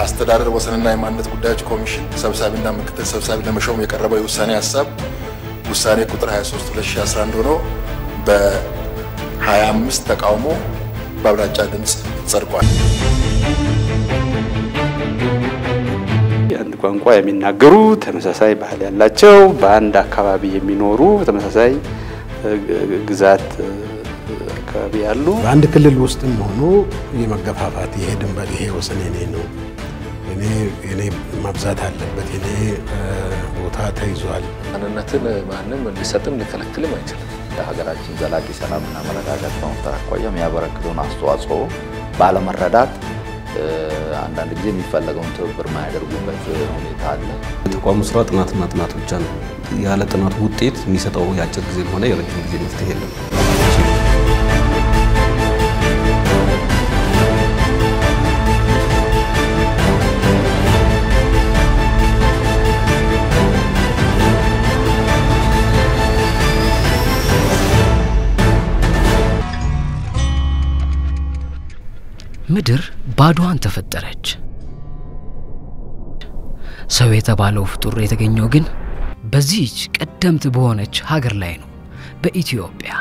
አስተዳደር ወሰንና የማንነት ጉዳዮች ኮሚሽን ሰብሳቢና ምክትል ሰብሳቢ ለመሾም የቀረበው የውሳኔ ሀሳብ ውሳኔ ቁጥር 23 2011 ሆኖ በ25 ተቃውሞ በአብላጫ ድምፅ ጸድቋል። አንድ ቋንቋ የሚናገሩ ተመሳሳይ ባህል ያላቸው በአንድ አካባቢ የሚኖሩ ተመሳሳይ ግዛት አካባቢ ያሉ በአንድ ክልል ውስጥም ሆኖ የመገፋፋት ይሄ ድንበር ይሄ ወሰን የኔ ነው፣ እኔ እኔ ማብዛት አለበት፣ የኔ ቦታ ተይዟል። ማንነትን ማንም ሊሰጥም ሊከለክልም አይችልም። ለሀገራችን ዘላቂ ሰላምና መረጋጋት በመፍጠር አኳያ የሚያበረክተውን አስተዋጽኦ ባለመረዳት አንዳንድ ጊዜ የሚፈለገውን ትብብር ማያደርጉበት ሁኔታ አለ። የተቋሙ ስራ ጥናትና ጥናት ብቻ ነው። ያለ ጥናቱ ውጤት የሚሰጠው የአጭር ጊዜ ሆነ የረጅም ጊዜ መፍትሄ የለም። ምድር ባዶዋን ተፈጠረች። ሰው የተባለው ፍጡር የተገኘው ግን በዚህች ቀደምት በሆነች ሀገር ላይ ነው፣ በኢትዮጵያ።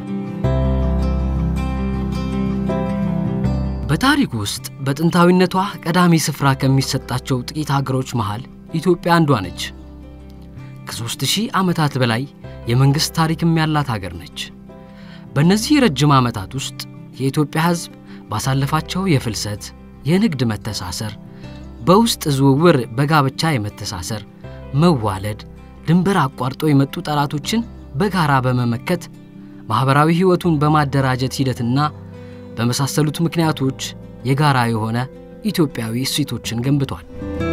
በታሪክ ውስጥ በጥንታዊነቷ ቀዳሚ ስፍራ ከሚሰጣቸው ጥቂት ሀገሮች መሃል ኢትዮጵያ አንዷ ነች። ከሦስት ሺህ ዓመታት በላይ የመንግሥት ታሪክም ያላት ሀገር ነች። በእነዚህ ረጅም ዓመታት ውስጥ የኢትዮጵያ ሕዝብ ባሳለፋቸው የፍልሰት፣ የንግድ መተሳሰር፣ በውስጥ ዝውውር በጋብቻ የመተሳሰር፣ መዋለድ፣ ድንበር አቋርጦ የመጡ ጠላቶችን በጋራ በመመከት ማኅበራዊ ሕይወቱን በማደራጀት ሂደትና በመሳሰሉት ምክንያቶች የጋራ የሆነ ኢትዮጵያዊ እሴቶችን ገንብቷል።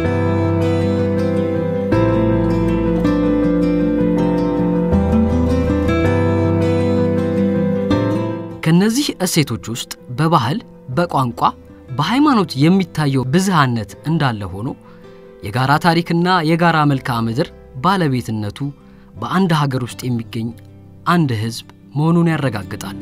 ከነዚህ እሴቶች ውስጥ በባህል፣ በቋንቋ፣ በሃይማኖት የሚታየው ብዝሃነት እንዳለ ሆኖ የጋራ ታሪክና የጋራ መልክዓ ምድር ባለቤትነቱ በአንድ ሀገር ውስጥ የሚገኝ አንድ ሕዝብ መሆኑን ያረጋግጣል።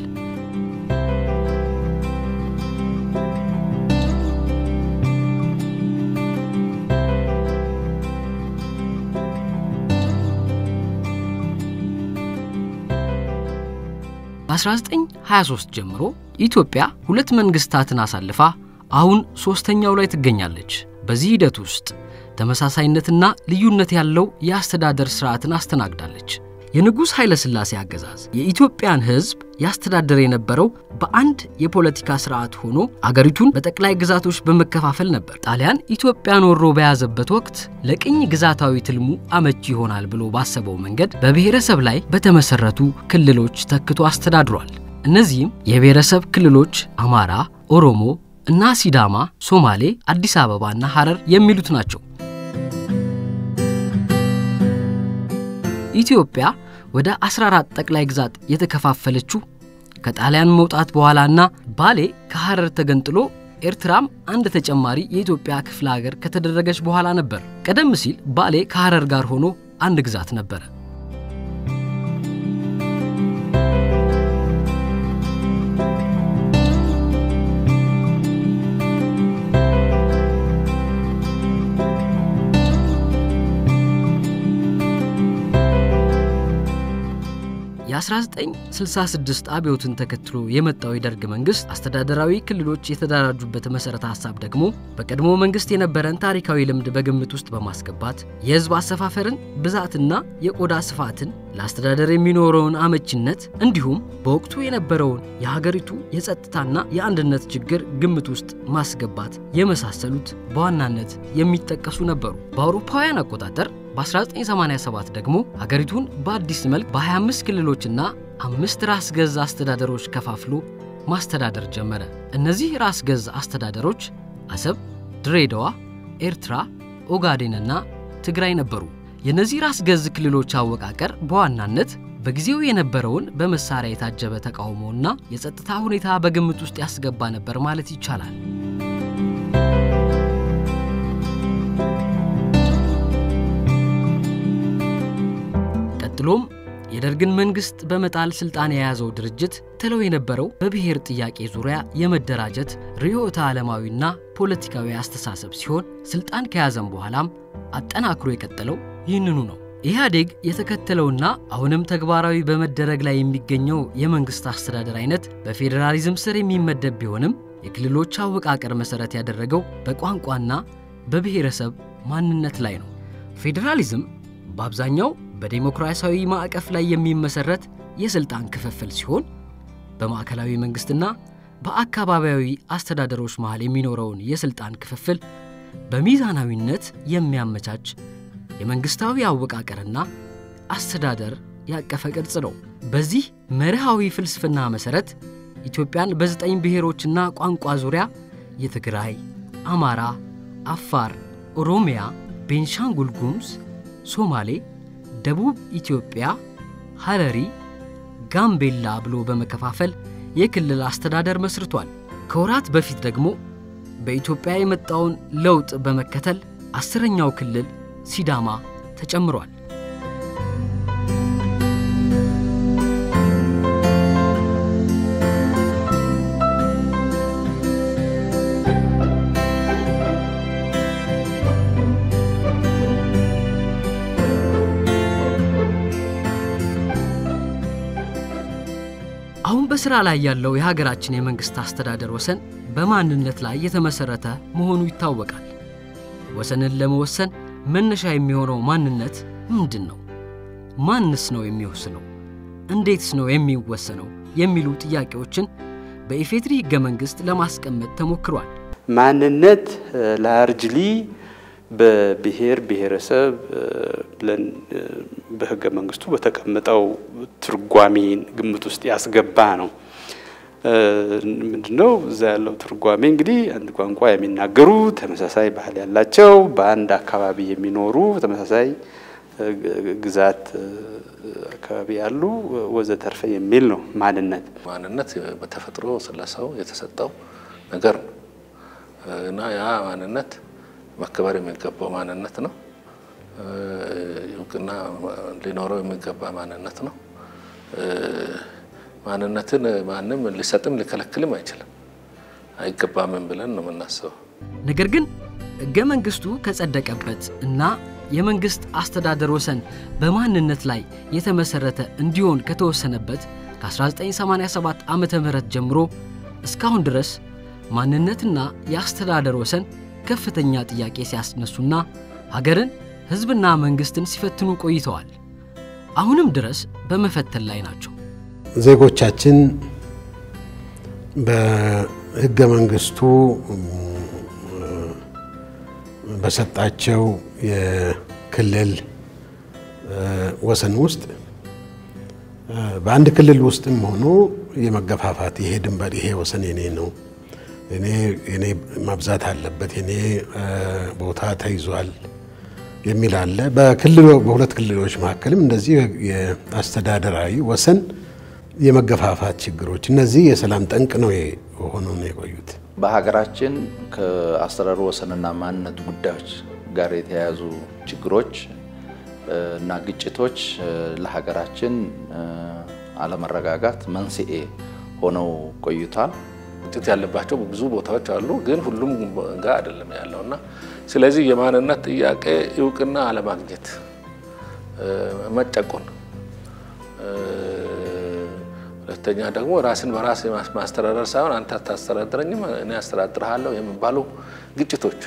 በ1923 ጀምሮ ኢትዮጵያ ሁለት መንግስታትን አሳልፋ አሁን ሦስተኛው ላይ ትገኛለች። በዚህ ሂደት ውስጥ ተመሳሳይነትና ልዩነት ያለው የአስተዳደር ሥርዓትን አስተናግዳለች። የንጉሥ ኃይለ ሥላሴ አገዛዝ የኢትዮጵያን ሕዝብ ያስተዳደር የነበረው በአንድ የፖለቲካ ሥርዓት ሆኖ አገሪቱን በጠቅላይ ግዛቶች በመከፋፈል ነበር። ጣሊያን ኢትዮጵያን ወሮ በያዘበት ወቅት ለቅኝ ግዛታዊ ትልሙ አመቺ ይሆናል ብሎ ባሰበው መንገድ በብሔረሰብ ላይ በተመሠረቱ ክልሎች ተክቶ አስተዳድሯል። እነዚህም የብሔረሰብ ክልሎች አማራ፣ ኦሮሞ እና ሲዳማ፣ ሶማሌ፣ አዲስ አበባና ሐረር የሚሉት ናቸው። ኢትዮጵያ ወደ 14 ጠቅላይ ግዛት የተከፋፈለችው ከጣሊያን መውጣት በኋላና ባሌ ከሐረር ተገንጥሎ ኤርትራም አንድ ተጨማሪ የኢትዮጵያ ክፍለ ሀገር ከተደረገች በኋላ ነበር። ቀደም ሲል ባሌ ከሐረር ጋር ሆኖ አንድ ግዛት ነበረ። የ1966 አብዮትን ተከትሎ የመጣው የደርግ መንግስት አስተዳደራዊ ክልሎች የተደራጁበት መሠረተ ሐሳብ ደግሞ በቀድሞ መንግስት የነበረን ታሪካዊ ልምድ በግምት ውስጥ በማስገባት የሕዝብ አሰፋፈርን ብዛትና የቆዳ ስፋትን ለአስተዳደር የሚኖረውን አመቺነት እንዲሁም በወቅቱ የነበረውን የሀገሪቱ የጸጥታና የአንድነት ችግር ግምት ውስጥ ማስገባት የመሳሰሉት በዋናነት የሚጠቀሱ ነበሩ። በአውሮፓውያን አቆጣጠር በ1987 ደግሞ ሀገሪቱን በአዲስ መልክ በ25 ክልሎችና አምስት ራስ ገዝ አስተዳደሮች ከፋፍሎ ማስተዳደር ጀመረ። እነዚህ ራስ ገዝ አስተዳደሮች አሰብ፣ ድሬዳዋ፣ ኤርትራ፣ ኦጋዴንና ትግራይ ነበሩ። የእነዚህ ራስ ገዝ ክልሎች አወቃቀር በዋናነት በጊዜው የነበረውን በመሳሪያ የታጀበ ተቃውሞና የጸጥታ ሁኔታ በግምት ውስጥ ያስገባ ነበር ማለት ይቻላል። ቀጥሎም የደርግን መንግስት በመጣል ስልጣን የያዘው ድርጅት ትለው የነበረው በብሔር ጥያቄ ዙሪያ የመደራጀት ርዕዮተ ዓለማዊና ፖለቲካዊ አስተሳሰብ ሲሆን ስልጣን ከያዘም በኋላም አጠናክሮ የቀጠለው ይህንኑ ነው። ኢህአዴግ የተከተለውና አሁንም ተግባራዊ በመደረግ ላይ የሚገኘው የመንግስት አስተዳደር አይነት በፌዴራሊዝም ስር የሚመደብ ቢሆንም የክልሎች አወቃቀር መሠረት ያደረገው በቋንቋና በብሔረሰብ ማንነት ላይ ነው። ፌዴራሊዝም በአብዛኛው በዴሞክራሲያዊ ማዕቀፍ ላይ የሚመሰረት የሥልጣን ክፍፍል ሲሆን በማዕከላዊ መንግሥትና በአካባቢያዊ አስተዳደሮች መሃል የሚኖረውን የሥልጣን ክፍፍል በሚዛናዊነት የሚያመቻች የመንግሥታዊ አወቃቀርና አስተዳደር ያቀፈ ቅርጽ ነው። በዚህ መርሃዊ ፍልስፍና መሠረት ኢትዮጵያን በዘጠኝ ብሔሮችና ቋንቋ ዙሪያ የትግራይ፣ አማራ፣ አፋር፣ ኦሮሚያ፣ ቤንሻንጉል ጉሙዝ፣ ሶማሌ፣ ደቡብ ኢትዮጵያ፣ ሐረሪ፣ ጋምቤላ ብሎ በመከፋፈል የክልል አስተዳደር መስርቷል። ከወራት በፊት ደግሞ በኢትዮጵያ የመጣውን ለውጥ በመከተል አስረኛው ክልል ሲዳማ ተጨምሯል። አሁን በሥራ ላይ ያለው የሀገራችን የመንግሥት አስተዳደር ወሰን በማንነት ላይ የተመሠረተ መሆኑ ይታወቃል። ወሰንን ለመወሰን መነሻ የሚሆነው ማንነት ምንድን ነው? ማንስ ነው የሚወስነው? እንዴትስ ነው የሚወሰነው? የሚሉ ጥያቄዎችን በኢፌድሪ ሕገ መንግሥት ለማስቀመጥ ተሞክሯል። ማንነት ላርጅሊ በብሔር ብሔረሰብ ብለን በህገ መንግስቱ በተቀመጠው ትርጓሜን ግምት ውስጥ ያስገባ ነው። ምንድነው እዛ ያለው ትርጓሜ? እንግዲህ አንድ ቋንቋ የሚናገሩ ተመሳሳይ ባህል ያላቸው በአንድ አካባቢ የሚኖሩ ተመሳሳይ ግዛት አካባቢ ያሉ ወዘተርፈ የሚል ነው ማንነት። ማንነት በተፈጥሮ ስለሰው የተሰጠው ነገር ነው እና ያ ማንነት መከበር የሚገባው ማንነት ነው። እውቅና ሊኖረው የሚገባ ማንነት ነው። ማንነትን ማንም ሊሰጥም ሊከለክልም አይችልም፣ አይገባምም ብለን ነው የምናስበው። ነገር ግን ሕገ መንግሥቱ ከጸደቀበት እና የመንግሥት አስተዳደር ወሰን በማንነት ላይ የተመሠረተ እንዲሆን ከተወሰነበት ከ1987 ዓ ም ጀምሮ እስካሁን ድረስ ማንነትና የአስተዳደር ወሰን ከፍተኛ ጥያቄ ሲያስነሱና ሀገርን ሕዝብና መንግሥትን ሲፈትኑ ቆይተዋል። አሁንም ድረስ በመፈተን ላይ ናቸው። ዜጎቻችን በሕገ መንግስቱ በሰጣቸው የክልል ወሰን ውስጥ በአንድ ክልል ውስጥም ሆኖ የመገፋፋት ይሄ ድንበር ይሄ ወሰን የኔ ነው እኔ እኔ ማብዛት አለበት የኔ ቦታ ተይዟል የሚል አለ። በክልሎ በሁለት ክልሎች መካከልም እንደዚህ የአስተዳደራዊ ወሰን የመገፋፋት ችግሮች እነዚህ የሰላም ጠንቅ ነው ሆኖ ነው የቆዩት። በሀገራችን ከአስተዳደር ወሰንና ማንነት ጉዳዮች ጋር የተያያዙ ችግሮች እና ግጭቶች ለሀገራችን አለመረጋጋት መንስኤ ሆነው ቆይቷል። ግጭት ያለባቸው ብዙ ቦታዎች አሉ፣ ግን ሁሉም ጋር አይደለም ያለው እና ስለዚህ የማንነት ጥያቄ እውቅና አለማግኘት፣ መጨቆን፣ ሁለተኛ ደግሞ ራስን በራስ ማስተዳደር ሳይሆን አንተ አታስተዳድረኝም እኔ አስተዳድርሃለሁ የሚባሉ ግጭቶች፣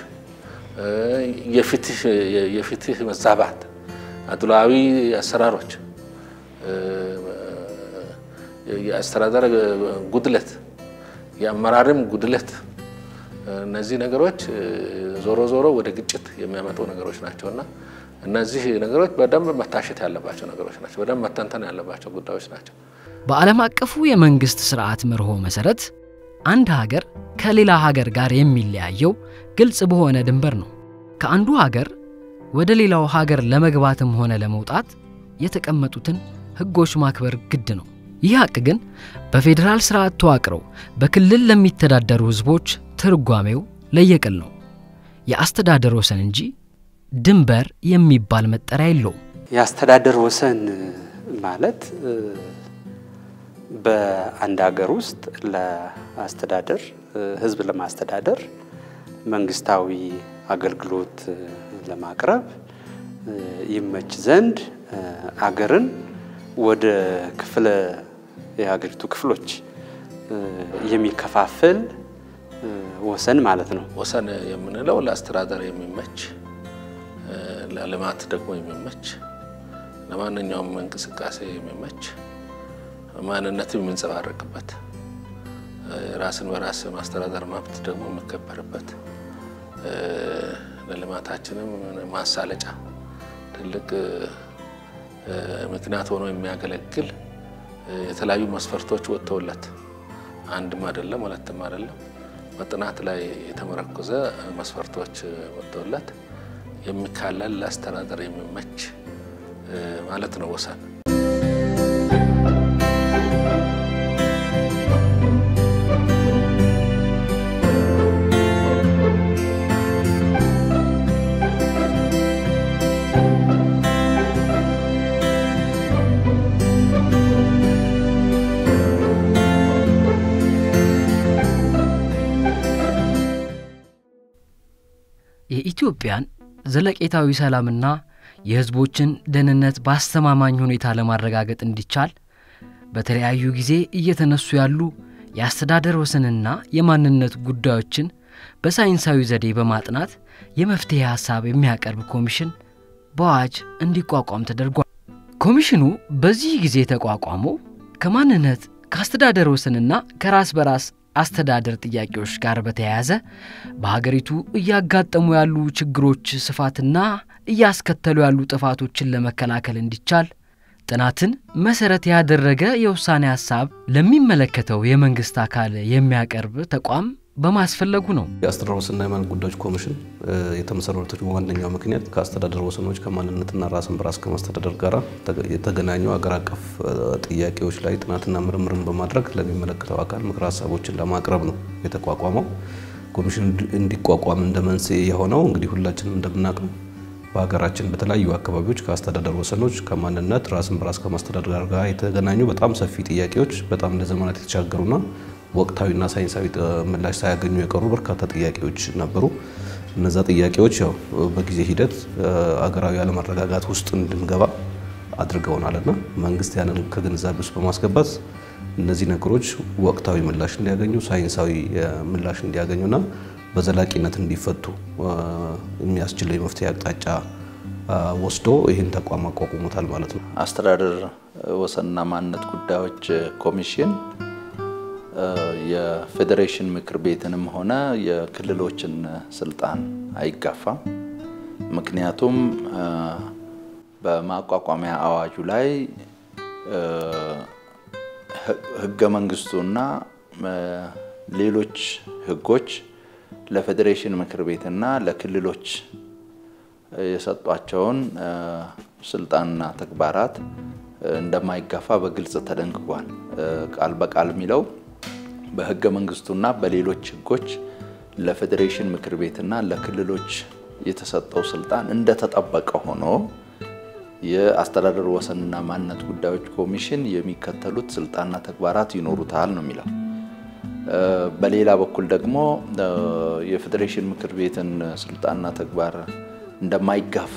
የፍትህ መዛባት፣ አድሏዊ አሰራሮች፣ የአስተዳደር ጉድለት የአመራርም ጉድለት እነዚህ ነገሮች ዞሮ ዞሮ ወደ ግጭት የሚያመጡ ነገሮች ናቸው እና እነዚህ ነገሮች በደንብ መታሸት ያለባቸው ነገሮች ናቸው። በደንብ መተንተን ያለባቸው ጉዳዮች ናቸው። በዓለም አቀፉ የመንግሥት ሥርዓት መርሆ መሠረት አንድ ሀገር ከሌላ ሀገር ጋር የሚለያየው ግልጽ በሆነ ድንበር ነው። ከአንዱ ሀገር ወደ ሌላው ሀገር ለመግባትም ሆነ ለመውጣት የተቀመጡትን ሕጎች ማክበር ግድ ነው። ይህ ሀቅ ግን በፌዴራል ስርዓት ተዋቅረው በክልል ለሚተዳደሩ ሕዝቦች ትርጓሜው ለየቅል ነው። የአስተዳደር ወሰን እንጂ ድንበር የሚባል መጠሪያ የለውም። የአስተዳደር ወሰን ማለት በአንድ ሀገር ውስጥ ለአስተዳደር ህዝብ ለማስተዳደር መንግስታዊ አገልግሎት ለማቅረብ ይመች ዘንድ አገርን ወደ ክፍለ የሀገሪቱ ክፍሎች የሚከፋፍል ወሰን ማለት ነው። ወሰን የምንለው ለአስተዳደር የሚመች ለልማት ደግሞ የሚመች ለማንኛውም እንቅስቃሴ የሚመች ማንነት የሚንጸባረቅበት ራስን በራስ ማስተዳደር መብት ደግሞ የሚከበርበት ለልማታችንም ማሳለጫ ትልቅ ምክንያት ሆኖ የሚያገለግል የተለያዩ መስፈርቶች ወጥተውለት አንድም አይደለም ሁለትም አይደለም በጥናት ላይ የተመረኮዘ መስፈርቶች ወጥተውለት የሚካለል ለአስተዳደር የሚመች ማለት ነው ወሰን። የኢትዮጵያን ዘለቄታዊ ሰላምና የሕዝቦችን ደህንነት በአስተማማኝ ሁኔታ ለማረጋገጥ እንዲቻል በተለያዩ ጊዜ እየተነሱ ያሉ የአስተዳደር ወሰንና የማንነት ጉዳዮችን በሳይንሳዊ ዘዴ በማጥናት የመፍትሔ ሐሳብ የሚያቀርብ ኮሚሽን በአዋጅ እንዲቋቋም ተደርጓል። ኮሚሽኑ በዚህ ጊዜ የተቋቋመው ከማንነት ከአስተዳደር ወሰንና ከራስ በራስ አስተዳደር ጥያቄዎች ጋር በተያያዘ በሀገሪቱ እያጋጠሙ ያሉ ችግሮች ስፋትና እያስከተሉ ያሉ ጥፋቶችን ለመከላከል እንዲቻል ጥናትን መሰረት ያደረገ የውሳኔ ሀሳብ ለሚመለከተው የመንግስት አካል የሚያቀርብ ተቋም በማስፈለጉ ነው። የአስተዳደር ወሰንና የማንነት ጉዳዮች ኮሚሽን የተመሰረተበት ዋነኛው ምክንያት ከአስተዳደር ወሰኖች ከማንነትና ራስን በራስ ከማስተዳደር ጋር የተገናኙ አገር አቀፍ ጥያቄዎች ላይ ጥናትና ምርምርን በማድረግ ለሚመለከተው አካል ምክረ ሀሳቦችን ለማቅረብ ነው የተቋቋመው። ኮሚሽን እንዲቋቋም እንደ መንስኤ የሆነው እንግዲህ ሁላችንም እንደምናውቀው በሀገራችን በተለያዩ አካባቢዎች ከአስተዳደር ወሰኖች ከማንነት ራስን በራስ ከማስተዳደር ጋር የተገናኙ በጣም ሰፊ ጥያቄዎች በጣም ለዘመናት የተሻገሩና ወቅታዊና ሳይንሳዊ ምላሽ ሳያገኙ የቀሩ በርካታ ጥያቄዎች ነበሩ። እነዛ ጥያቄዎች ያው በጊዜ ሂደት አገራዊ አለመረጋጋት ውስጥ እንድንገባ አድርገውናልና መንግስት ያንን ከግንዛቤ ውስጥ በማስገባት እነዚህ ነገሮች ወቅታዊ ምላሽ እንዲያገኙ ሳይንሳዊ ምላሽ እንዲያገኙና በዘላቂነት እንዲፈቱ የሚያስችለው የመፍትሄ አቅጣጫ ወስዶ ይህን ተቋም አቋቁሞታል ማለት ነው። አስተዳደር ወሰንና ማንነት ጉዳዮች ኮሚሽን የፌዴሬሽን ምክር ቤትንም ሆነ የክልሎችን ስልጣን አይጋፋም። ምክንያቱም በማቋቋሚያ አዋጁ ላይ ህገ መንግስቱና ሌሎች ህጎች ለፌዴሬሽን ምክር ቤትና ለክልሎች የሰጧቸውን ስልጣንና ተግባራት እንደማይጋፋ በግልጽ ተደንግጓል። ቃል በቃል የሚለው በህገ መንግስቱና በሌሎች ህጎች ለፌዴሬሽን ምክር ቤትና ለክልሎች የተሰጠው ስልጣን እንደተጠበቀ ሆኖ የአስተዳደር ወሰንና ማንነት ጉዳዮች ኮሚሽን የሚከተሉት ስልጣንና ተግባራት ይኖሩታል ነው የሚለው። በሌላ በኩል ደግሞ የፌዴሬሽን ምክር ቤትን ስልጣንና ተግባር እንደማይጋፋ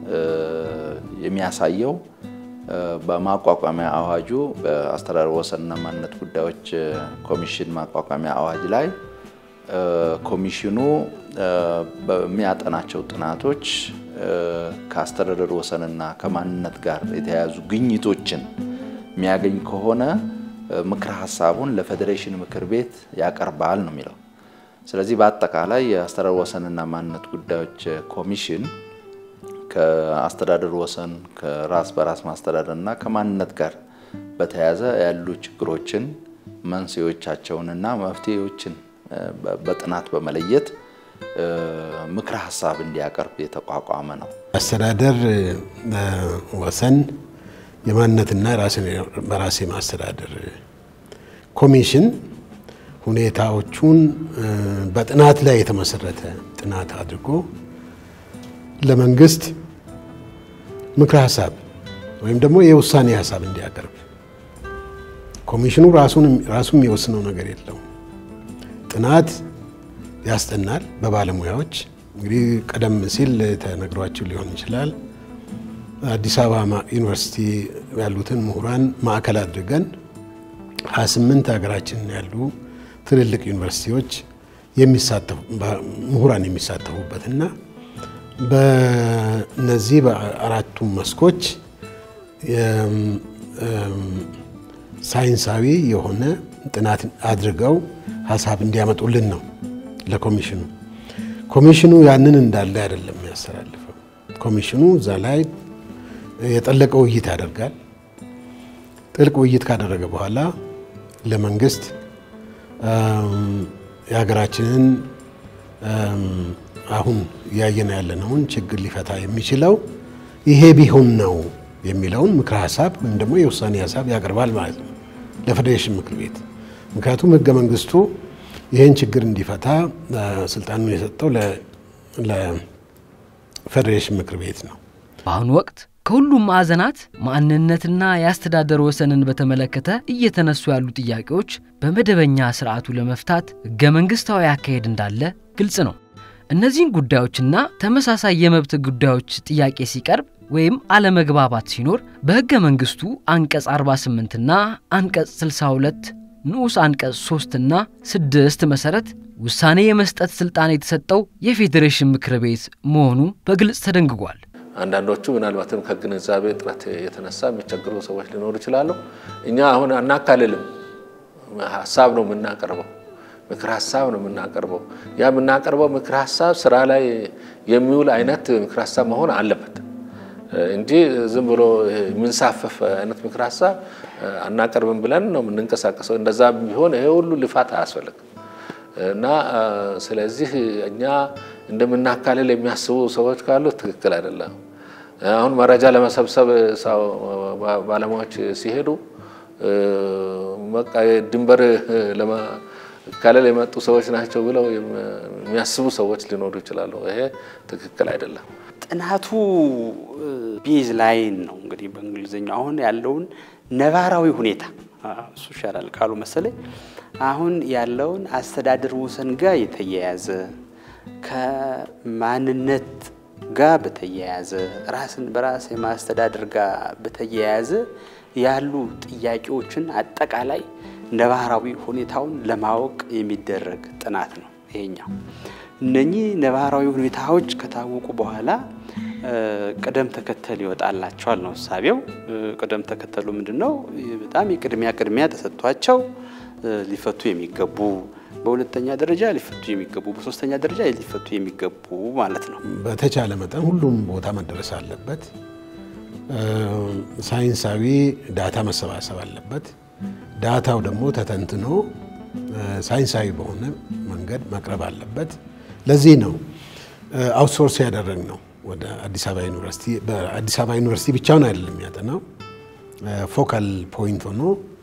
የሚያሳየው በማቋቋሚያ አዋጁ በአስተዳደር ወሰንና ማንነት ጉዳዮች ኮሚሽን ማቋቋሚያ አዋጅ ላይ ኮሚሽኑ በሚያጠናቸው ጥናቶች ከአስተዳደር ወሰንና ከማንነት ጋር የተያያዙ ግኝቶችን የሚያገኝ ከሆነ ምክረ ሀሳቡን ለፌዴሬሽን ምክር ቤት ያቀርባል ነው የሚለው። ስለዚህ በአጠቃላይ የአስተዳደር ወሰንና ማንነት ጉዳዮች ኮሚሽን ከአስተዳደር ወሰን ከራስ በራስ ማስተዳደር እና ከማንነት ጋር በተያያዘ ያሉ ችግሮችን መንስኤዎቻቸውንና መፍትሄዎችን በጥናት በመለየት ምክረ ሀሳብ እንዲያቀርብ የተቋቋመ ነው። አስተዳደር ወሰን የማንነትና ራስን በራስ የማስተዳደር ኮሚሽን ሁኔታዎቹን በጥናት ላይ የተመሰረተ ጥናት አድርጎ ለመንግስት ምክረ ሀሳብ ወይም ደግሞ የውሳኔ ሀሳብ እንዲያቀርብ ኮሚሽኑ ራሱ የሚወስነው ነገር የለውም። ጥናት ያስጠናል በባለሙያዎች እንግዲህ ቀደም ሲል ተነግሯችሁ ሊሆን ይችላል። አዲስ አበባ ዩኒቨርሲቲ ያሉትን ምሁራን ማዕከል አድርገን 28 ሀገራችን ያሉ ትልልቅ ዩኒቨርሲቲዎች ምሁራን የሚሳተፉበት እና በነዚህ በአራቱም መስኮች ሳይንሳዊ የሆነ ጥናት አድርገው ሀሳብ እንዲያመጡልን ነው ለኮሚሽኑ። ኮሚሽኑ ያንን እንዳለ አይደለም የሚያስተላልፈው። ኮሚሽኑ እዛ ላይ የጠለቀ ውይይት ያደርጋል። ጥልቅ ውይይት ካደረገ በኋላ ለመንግስት የሀገራችንን አሁን እያየን ያለነውን ችግር ሊፈታ የሚችለው ይሄ ቢሆን ነው የሚለውን ምክረ ሀሳብ ወይም ደግሞ የውሳኔ ሀሳብ ያቀርባል ማለት ነው ለፌዴሬሽን ምክር ቤት። ምክንያቱም ህገ መንግስቱ ይህን ችግር እንዲፈታ ስልጣኑን የሰጠው ለፌዴሬሽን ምክር ቤት ነው። በአሁኑ ወቅት ከሁሉም ማዕዘናት ማንነትና የአስተዳደር ወሰንን በተመለከተ እየተነሱ ያሉ ጥያቄዎች በመደበኛ ስርዓቱ ለመፍታት ህገ መንግስታዊ አካሄድ እንዳለ ግልጽ ነው። እነዚህን ጉዳዮችና ተመሳሳይ የመብት ጉዳዮች ጥያቄ ሲቀርብ ወይም አለመግባባት ሲኖር በህገ መንግስቱ አንቀጽ 48ና አንቀጽ 62 ንዑስ አንቀጽ 3ና 6 መሠረት ውሳኔ የመስጠት ሥልጣን የተሰጠው የፌዴሬሽን ምክር ቤት መሆኑ በግልጽ ተደንግጓል። አንዳንዶቹ ምናልባትም ከግንዛቤ እጥረት የተነሳ የሚቸግሩ ሰዎች ሊኖሩ ይችላሉ። እኛ አሁን አናካልልም፣ ሀሳብ ነው የምናቀርበው፣ ምክር ሀሳብ ነው የምናቀርበው። ያ የምናቀርበው ምክር ሀሳብ ስራ ላይ የሚውል አይነት ምክር ሀሳብ መሆን አለበት እንጂ ዝም ብሎ የምንሳፈፍ አይነት ምክር ሀሳብ አናቀርብም ብለን ነው የምንንቀሳቀሰው። እንደዛ ቢሆን ይሄ ሁሉ ልፋት አያስፈልግም። እና ስለዚህ እኛ እንደምናካልል የሚያስቡ ሰዎች ካሉ ትክክል አይደለም። አሁን መረጃ ለመሰብሰብ ባለሙያዎች ሲሄዱ በቃ ድንበር ለመካለል የመጡ ሰዎች ናቸው ብለው የሚያስቡ ሰዎች ሊኖሩ ይችላሉ። ይሄ ትክክል አይደለም። ጥናቱ ቤዝ ላይን ነው እንግዲህ በእንግሊዝኛው አሁን ያለውን ነባራዊ ሁኔታ እሱ ይሻላል ቃሉ መሰለኝ አሁን ያለውን አስተዳደር ወሰን ጋር የተያያዘ ከማንነት ጋር በተያያዘ ራስን በራስ የማስተዳደር ጋር በተያያዘ ያሉ ጥያቄዎችን አጠቃላይ ነባራዊ ሁኔታውን ለማወቅ የሚደረግ ጥናት ነው ይሄኛው። እነኚህ ነባራዊ ሁኔታዎች ከታወቁ በኋላ ቅደም ተከተል ይወጣላቸዋል ነው እሳቤው። ቅደም ተከተሉ ምንድን ነው? በጣም የቅድሚያ ቅድሚያ ተሰጥቷቸው ሊፈቱ የሚገቡ በሁለተኛ ደረጃ ሊፈቱ የሚገቡ በሶስተኛ ደረጃ ሊፈቱ የሚገቡ ማለት ነው። በተቻለ መጠን ሁሉም ቦታ መደረስ አለበት። ሳይንሳዊ ዳታ መሰባሰብ አለበት። ዳታው ደግሞ ተተንትኖ ሳይንሳዊ በሆነ መንገድ መቅረብ አለበት። ለዚህ ነው አውትሶርስ ያደረግ ነው ወደ አዲስ አበባ ዩኒቨርሲቲ። በአዲስ አበባ ዩኒቨርሲቲ ብቻውን አይደለም የሚያጠናው ፎካል ፖይንት ሆኖ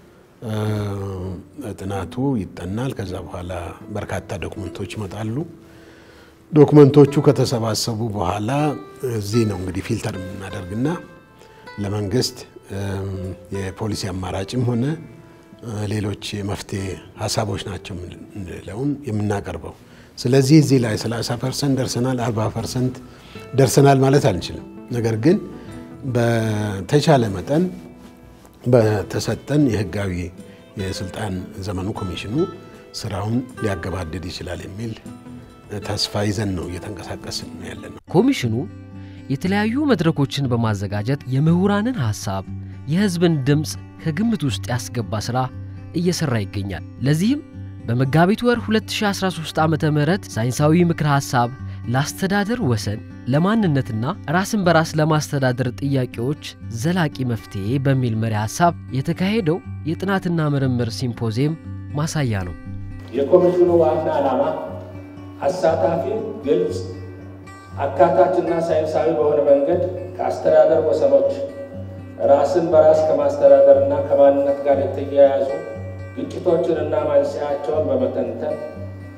ጥናቱ ይጠናል። ከዛ በኋላ በርካታ ዶክመንቶች ይመጣሉ። ዶክመንቶቹ ከተሰባሰቡ በኋላ እዚህ ነው እንግዲህ ፊልተር የምናደርግና ለመንግስት የፖሊሲ አማራጭም ሆነ ሌሎች የመፍትሄ ሀሳቦች ናቸው የምንለውን የምናቀርበው። ስለዚህ እዚህ ላይ 30 ፐርሰንት ደርሰናል፣ 40 ፐርሰንት ደርሰናል ማለት አንችልም። ነገር ግን በተቻለ መጠን በተሰጠን የህጋዊ የስልጣን ዘመኑ ኮሚሽኑ ስራውን ሊያገባድድ ይችላል የሚል ተስፋ ይዘን ነው እየተንቀሳቀስን ያለ ነው። ኮሚሽኑ የተለያዩ መድረኮችን በማዘጋጀት የምሁራንን ሐሳብ፣ የህዝብን ድምፅ ከግምት ውስጥ ያስገባ ሥራ እየሠራ ይገኛል። ለዚህም በመጋቢት ወር 2013 ዓ ም ሳይንሳዊ ምክር ሐሳብ ለአስተዳደር ወሰን ለማንነትና ራስን በራስ ለማስተዳደር ጥያቄዎች ዘላቂ መፍትሔ በሚል መሪ ሐሳብ የተካሄደው የጥናትና ምርምር ሲምፖዚየም ማሳያ ነው። የኮሚሽኑ ዋና ዓላማ አሳታፊ፣ ግልጽ፣ አካታችና ሳይንሳዊ በሆነ መንገድ ከአስተዳደር ወሰኖች ራስን በራስ ከማስተዳደርና ከማንነት ጋር የተያያዙ ግጭቶችንና መንስኤያቸውን በመተንተን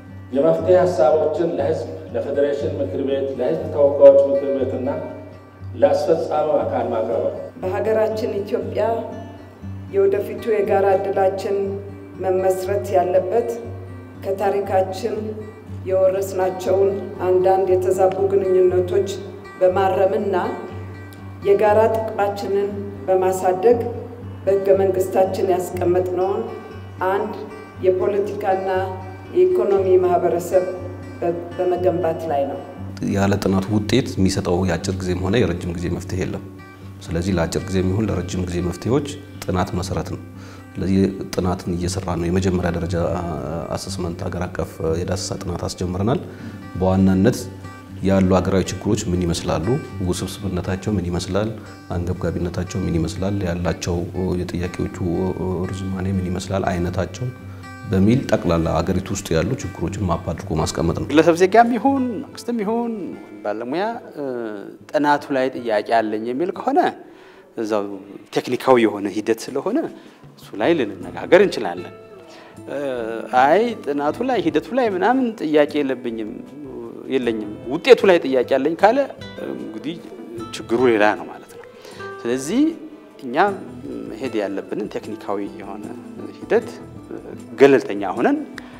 የመፍትሄ ሀሳቦችን ለህዝብ፣ ለፌዴሬሽን ምክር ቤት፣ ለህዝብ ተወካዮች ምክር ቤትና ለአስፈጻሚው አካል ማቅረብ ነው። በሀገራችን ኢትዮጵያ የወደፊቱ የጋራ ዕድላችን መመስረት ያለበት ከታሪካችን የወረስናቸውን አንዳንድ የተዛቡ ግንኙነቶች በማረምና የጋራ ጥቅማችንን በማሳደግ በሕገ መንግስታችን ያስቀመጥነውን አንድ የፖለቲካና የኢኮኖሚ ማህበረሰብ በመገንባት ላይ ነው። ያለ ጥናቱ ውጤት የሚሰጠው የአጭር ጊዜም ሆነ የረጅም ጊዜ መፍትሄ የለም። ስለዚህ ለአጭር ጊዜ የሚሆን ለረጅም ጊዜ መፍትሄዎች ጥናት መሰረት ነው። ስለዚህ ጥናትን እየሰራ ነው። የመጀመሪያ ደረጃ አሰስመንት ሀገር አቀፍ የዳሰሳ ጥናት አስጀምረናል። በዋናነት ያሉ ሀገራዊ ችግሮች ምን ይመስላሉ፣ ውስብስብነታቸው ምን ይመስላል፣ አንገብጋቢነታቸው ምን ይመስላል፣ ያላቸው የጥያቄዎቹ ርዝማኔ ምን ይመስላል፣ አይነታቸው በሚል ጠቅላላ ሀገሪቱ ውስጥ ያሉ ችግሮችን ማፕ አድርጎ ማስቀመጥ ነው። ግለሰብ ዜጋም ይሁን መንግስትም ይሁን ባለሙያ ጥናቱ ላይ ጥያቄ አለኝ የሚል ከሆነ እዛው ቴክኒካዊ የሆነ ሂደት ስለሆነ እሱ ላይ ልንነጋገር እንችላለን። አይ ጥናቱ ላይ ሂደቱ ላይ ምናምን ጥያቄ የለብኝም የለኝም ውጤቱ ላይ ጥያቄ አለኝ ካለ እንግዲህ ችግሩ ሌላ ነው ማለት ነው። ስለዚህ እኛ መሄድ ያለብንን ቴክኒካዊ የሆነ ሂደት ገለልተኛ ሆነን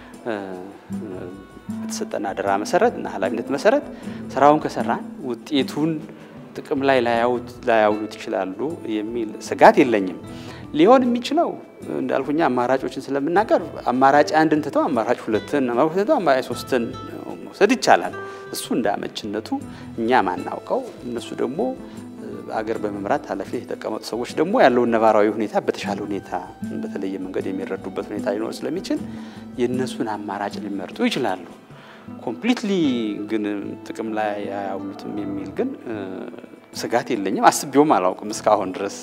በተሰጠን አደራ መሰረት እና ኃላፊነት መሰረት ስራውን ከሰራን ውጤቱን ጥቅም ላይ ላያውሉት ይችላሉ የሚል ስጋት የለኝም። ሊሆን የሚችለው እንዳልኩኛ አማራጮችን ስለምናቀርብ አማራጭ አንድን ትተው አማራጭ ሁለትን ትተው አማራጭ ሶስትን መውሰድ ይቻላል። እሱ እንደ አመችነቱ እኛ ማናውቀው እነሱ ደግሞ አገር በመምራት ኃላፊነት የተቀመጡ ሰዎች ደግሞ ያለውን ነባራዊ ሁኔታ በተሻለ ሁኔታ በተለየ መንገድ የሚረዱበት ሁኔታ ሊኖር ስለሚችል የእነሱን አማራጭ ሊመርጡ ይችላሉ። ኮምፕሊትሊ ግን ጥቅም ላይ አያውሉትም የሚል ግን ስጋት የለኝም። አስቤውም አላውቅም እስካሁን ድረስ።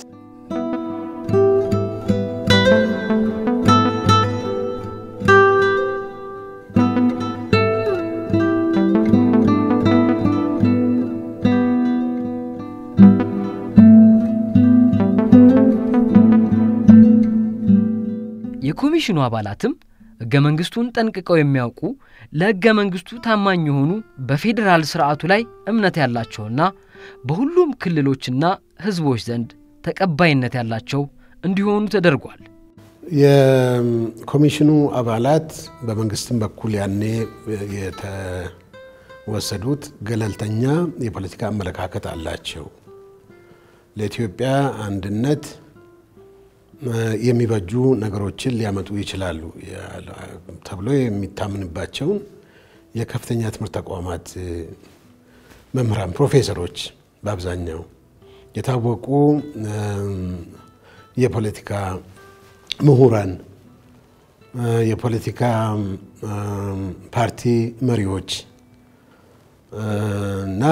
የኮሚሽኑ አባላትም ሕገ መንግሥቱን ጠንቅቀው የሚያውቁ ለሕገ መንግሥቱ ታማኝ የሆኑ በፌዴራል ስርዓቱ ላይ እምነት ያላቸውና በሁሉም ክልሎችና ሕዝቦች ዘንድ ተቀባይነት ያላቸው እንዲሆኑ ተደርጓል። የኮሚሽኑ አባላት በመንግስትም በኩል ያኔ የተወሰዱት ገለልተኛ የፖለቲካ አመለካከት አላቸው፣ ለኢትዮጵያ አንድነት የሚበጁ ነገሮችን ሊያመጡ ይችላሉ ተብሎ የሚታምንባቸውን የከፍተኛ ትምህርት ተቋማት መምህራን፣ ፕሮፌሰሮች በአብዛኛው የታወቁ የፖለቲካ ምሁራን፣ የፖለቲካ ፓርቲ መሪዎች እና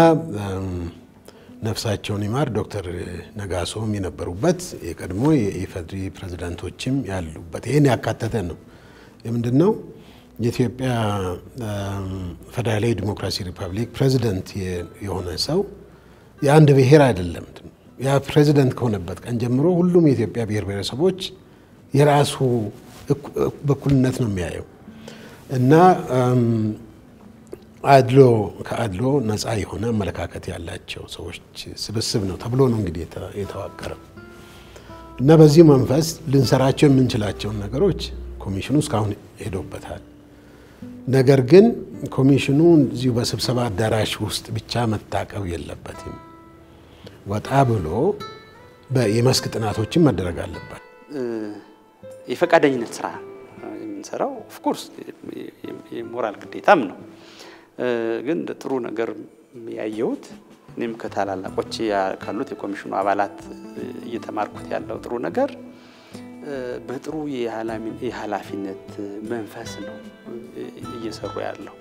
ነፍሳቸውን ይማር ዶክተር ነጋሶም የነበሩበት የቀድሞ የኢፌዴሪ ፕሬዝዳንቶችም ያሉበት ይህን ያካተተ ነው። የምንድን ነው የኢትዮጵያ ፌዴራላዊ ዲሞክራሲ ሪፐብሊክ ፕሬዝደንት የሆነ ሰው የአንድ ብሔር አይደለም። ያ ፕሬዝደንት ከሆነበት ቀን ጀምሮ ሁሉም የኢትዮጵያ ብሔር ብሔረሰቦች የራሱ በኩልነት ነው የሚያየው እና አድሎ ከአድሎ ነፃ የሆነ አመለካከት ያላቸው ሰዎች ስብስብ ነው ተብሎ ነው እንግዲህ የተዋቀረው እና በዚህ መንፈስ ልንሰራቸው የምንችላቸውን ነገሮች ኮሚሽኑ እስካሁን ሄዶበታል። ነገር ግን ኮሚሽኑ እዚሁ በስብሰባ አዳራሽ ውስጥ ብቻ መታቀብ የለበትም። ወጣ ብሎ የመስክ ጥናቶችን መደረግ አለበት። የፈቃደኝነት ስራ የምንሰራው ኦፍኮርስ የሞራል ግዴታም ነው። ግን ጥሩ ነገር ያየሁት እኔም ከታላላቆች ካሉት የኮሚሽኑ አባላት እየተማርኩት ያለው ጥሩ ነገር በጥሩ የኃላፊነት መንፈስ ነው እየሰሩ ያለው።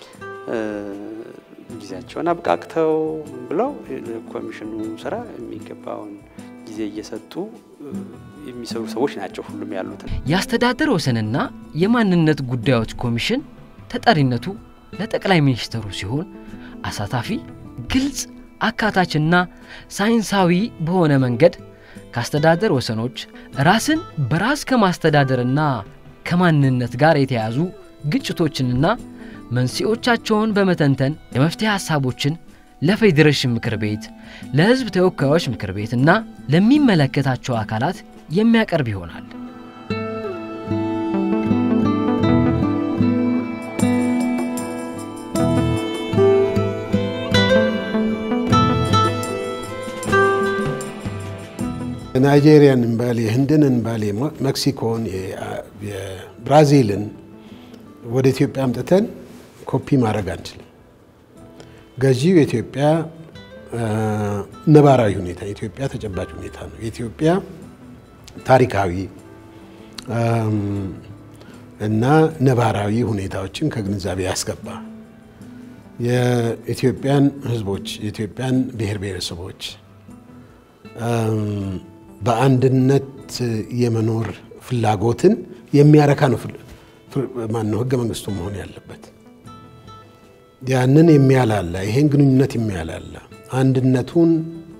ጊዜያቸውን አብቃቅተው ብለው ኮሚሽኑ ስራ የሚገባውን ጊዜ እየሰጡ የሚሰሩ ሰዎች ናቸው ሁሉም ያሉትን። የአስተዳደር ወሰንና የማንነት ጉዳዮች ኮሚሽን ተጠሪነቱ ለጠቅላይ ሚኒስትሩ ሲሆን አሳታፊ፣ ግልጽ፣ አካታችና ሳይንሳዊ በሆነ መንገድ ከአስተዳደር ወሰኖች ራስን በራስ ከማስተዳደርና ከማንነት ጋር የተያዙ ግጭቶችንና መንስኤዎቻቸውን በመተንተን የመፍትሄ ሐሳቦችን ለፌዴሬሽን ምክር ቤት፣ ለሕዝብ ተወካዮች ምክር ቤት እና ለሚመለከታቸው አካላት የሚያቀርብ ይሆናል። ናይጄሪያን እንበል የህንድን እንበል የሜክሲኮን የብራዚልን ወደ ኢትዮጵያ አምጥተን ኮፒ ማድረግ አንችልም። ገዢው የኢትዮጵያ ነባራዊ ሁኔታ የኢትዮጵያ ተጨባጭ ሁኔታ ነው። የኢትዮጵያ ታሪካዊ እና ነባራዊ ሁኔታዎችን ከግንዛቤ ያስገባ የኢትዮጵያን ህዝቦች የኢትዮጵያን ብሔር ብሔረሰቦች በአንድነት የመኖር ፍላጎትን የሚያረካ ነው ማነው ህገ መንግስቱ መሆን ያለበት። ያንን የሚያላላ ይሄን ግንኙነት የሚያላላ አንድነቱን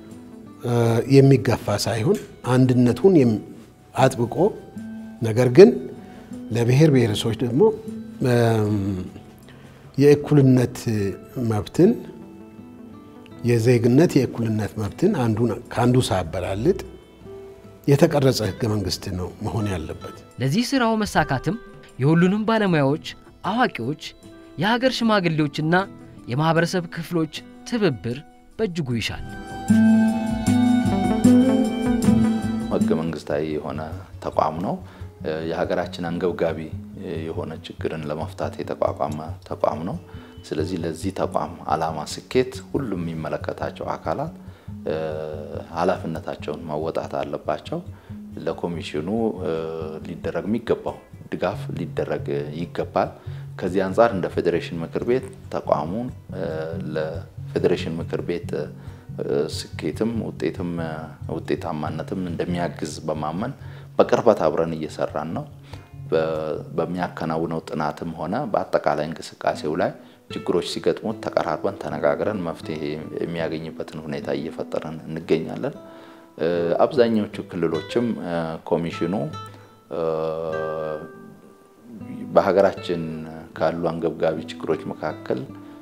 የሚጋፋ ሳይሆን አንድነቱን አጥብቆ ነገር ግን ለብሔር ብሔረሰቦች ደግሞ የእኩልነት መብትን የዜግነት የእኩልነት መብትን ከአንዱ ሳያበላልጥ የተቀረጸ ህገ መንግስት ነው መሆን ያለበት። ለዚህ ስራው መሳካትም የሁሉንም ባለሙያዎች፣ አዋቂዎች፣ የሀገር ሽማግሌዎችና የማህበረሰብ ክፍሎች ትብብር በእጅጉ ይሻል። ህገ መንግስታዊ የሆነ ተቋም ነው። የሀገራችን አንገብጋቢ የሆነ ችግርን ለመፍታት የተቋቋመ ተቋም ነው። ስለዚህ ለዚህ ተቋም ዓላማ ስኬት ሁሉም የሚመለከታቸው አካላት ኃላፊነታቸውን መወጣት አለባቸው። ለኮሚሽኑ ሊደረግ የሚገባው ድጋፍ ሊደረግ ይገባል። ከዚህ አንጻር እንደ ፌዴሬሽን ምክር ቤት ተቋሙን ለፌዴሬሽን ምክር ቤት ስኬትም ውጤትም ውጤታማነትም እንደሚያግዝ በማመን በቅርበት አብረን እየሰራን ነው። በሚያከናውነው ጥናትም ሆነ በአጠቃላይ እንቅስቃሴው ላይ ችግሮች ሲገጥሙት ተቀራርበን ተነጋግረን መፍትሄ የሚያገኝበትን ሁኔታ እየፈጠረን እንገኛለን። አብዛኞቹ ክልሎችም ኮሚሽኑ በሀገራችን ካሉ አንገብጋቢ ችግሮች መካከል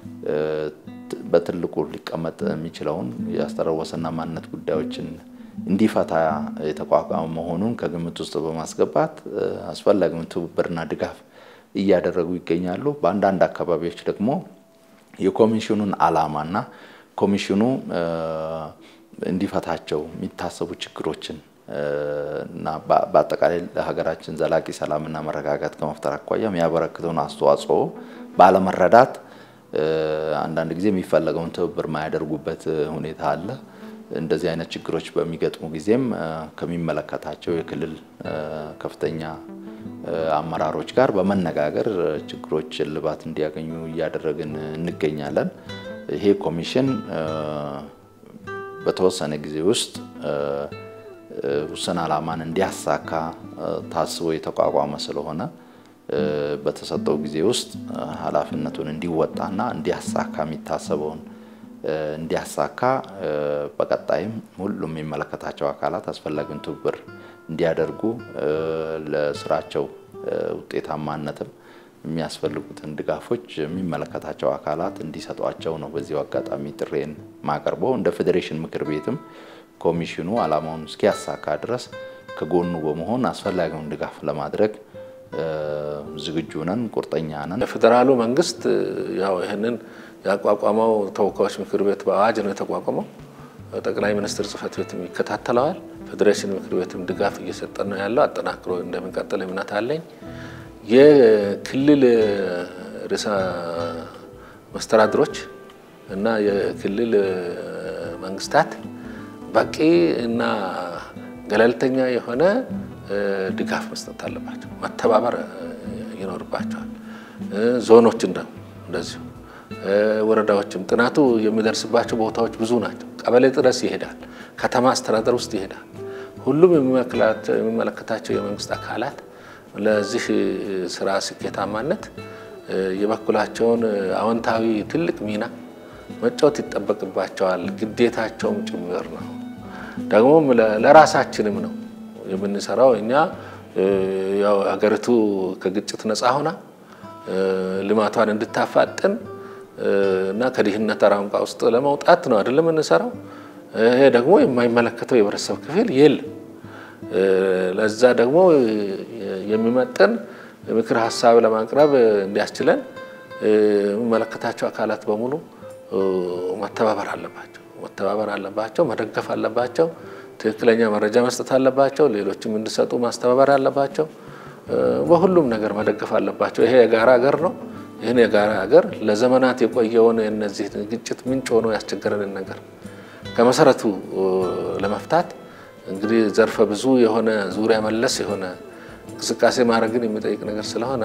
በትልቁ ሊቀመጥ የሚችለውን የአስተዳደር ወሰንና ማንነት ጉዳዮችን እንዲፈታ የተቋቋመ መሆኑን ከግምት ውስጥ በማስገባት አስፈላጊውን ትብብርና ድጋፍ እያደረጉ ይገኛሉ። በአንዳንድ አካባቢዎች ደግሞ የኮሚሽኑን ዓላማና ኮሚሽኑ እንዲፈታቸው የሚታሰቡ ችግሮችን እና በአጠቃላይ ለሀገራችን ዘላቂ ሰላምና መረጋጋት ከመፍጠር አኳያ የሚያበረክተውን አስተዋጽኦ ባለመረዳት አንዳንድ ጊዜ የሚፈለገውን ትብብር ማያደርጉበት ሁኔታ አለ። እንደዚህ አይነት ችግሮች በሚገጥሙ ጊዜም ከሚመለከታቸው የክልል ከፍተኛ አመራሮች ጋር በመነጋገር ችግሮች እልባት እንዲያገኙ እያደረግን እንገኛለን። ይሄ ኮሚሽን በተወሰነ ጊዜ ውስጥ ውስን ዓላማን እንዲያሳካ ታስቦ የተቋቋመ ስለሆነ በተሰጠው ጊዜ ውስጥ ኃላፊነቱን እንዲወጣና እንዲያሳካ የሚታሰበውን እንዲያሳካ በቀጣይም ሁሉም የሚመለከታቸው አካላት አስፈላጊውን ትብብር እንዲያደርጉ ለስራቸው ውጤታማነትም የሚያስፈልጉትን ድጋፎች የሚመለከታቸው አካላት እንዲሰጧቸው ነው በዚሁ አጋጣሚ ጥሬን ማቀርበው። እንደ ፌዴሬሽን ምክር ቤትም ኮሚሽኑ ዓላማውን እስኪያሳካ ድረስ ከጎኑ በመሆን አስፈላጊውን ድጋፍ ለማድረግ ዝግጁ ነን፣ ቁርጠኛ ነን። የፌዴራሉ መንግስት ያው ይህንን ያቋቋመው ተወካዮች ምክር ቤት በአዋጅ ነው የተቋቋመው። ጠቅላይ ሚኒስትር ጽህፈት ቤትም ይከታተለዋል። ፌዴሬሽን ምክር ቤትም ድጋፍ እየሰጠ ነው ያለው። አጠናክሮ እንደሚቀጥል እምነት አለኝ። የክልል ርዕሰ መስተዳድሮች እና የክልል መንግስታት በቂ እና ገለልተኛ የሆነ ድጋፍ መስጠት አለባቸው። መተባበር ይኖርባቸዋል። ዞኖች እንደዚሁ ወረዳዎችም ጥናቱ የሚደርስባቸው ቦታዎች ብዙ ናቸው። ቀበሌ ድረስ ይሄዳል። ከተማ አስተዳደር ውስጥ ይሄዳል። ሁሉም የሚመለከታቸው የመንግስት አካላት ለዚህ ስራ ስኬታማነት የበኩላቸውን አዎንታዊ ትልቅ ሚና መጫወት ይጠበቅባቸዋል። ግዴታቸውም ጭምር ነው። ደግሞም ለራሳችንም ነው የምንሰራው። እኛ ያው ሀገሪቱ ከግጭት ነፃ ሆና ልማቷን እንድታፋጥን እና ከድህነት አረንቋ ውስጥ ለመውጣት ነው አይደለም የምንሰራው። ይሄ ደግሞ የማይመለከተው የህብረተሰብ ክፍል የለም። ለዛ ደግሞ የሚመጥን ምክር ሀሳብ ለማቅረብ እንዲያስችለን የሚመለከታቸው አካላት በሙሉ መተባበር አለባቸው መተባበር አለባቸው፣ መደገፍ አለባቸው፣ ትክክለኛ መረጃ መስጠት አለባቸው፣ ሌሎችም እንዲሰጡ ማስተባበር አለባቸው። በሁሉም ነገር መደገፍ አለባቸው። ይሄ የጋራ ሀገር ነው። ይህን የጋራ ሀገር ለዘመናት የቆየውን የነዚህ ግጭት ምንጭ ሆኖ ያስቸገረንን ነገር ከመሰረቱ ለመፍታት እንግዲህ ዘርፈ ብዙ የሆነ ዙሪያ መለስ የሆነ እንቅስቃሴ ማድረግን የሚጠይቅ ነገር ስለሆነ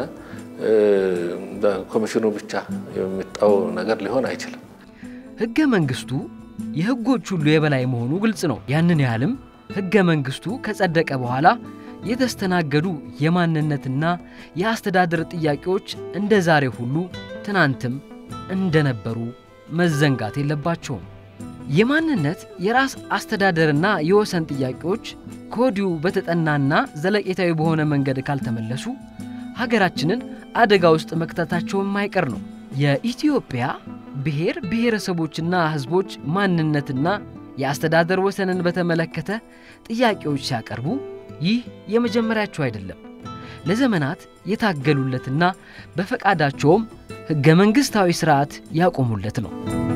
በኮሚሽኑ ብቻ የሚጣው ነገር ሊሆን አይችልም። ሕገ መንግስቱ የሕጎች ሁሉ የበላይ መሆኑ ግልጽ ነው። ያንን ያህልም ሕገ መንግስቱ ከጸደቀ በኋላ የተስተናገዱ የማንነትና የአስተዳደር ጥያቄዎች እንደ ዛሬ ሁሉ ትናንትም እንደነበሩ መዘንጋት የለባቸውም። የማንነት የራስ አስተዳደርና የወሰን ጥያቄዎች ከወዲሁ በተጠናና ዘለቄታዊ በሆነ መንገድ ካልተመለሱ ሀገራችንን አደጋ ውስጥ መክተታቸው የማይቀር ነው። የኢትዮጵያ ብሔር ብሔረሰቦችና ሕዝቦች ማንነትና የአስተዳደር ወሰንን በተመለከተ ጥያቄዎች ሲያቀርቡ ይህ የመጀመሪያቸው አይደለም። ለዘመናት የታገሉለትና በፈቃዳቸውም ሕገ መንግሥታዊ ሥርዓት ያቆሙለት ነው።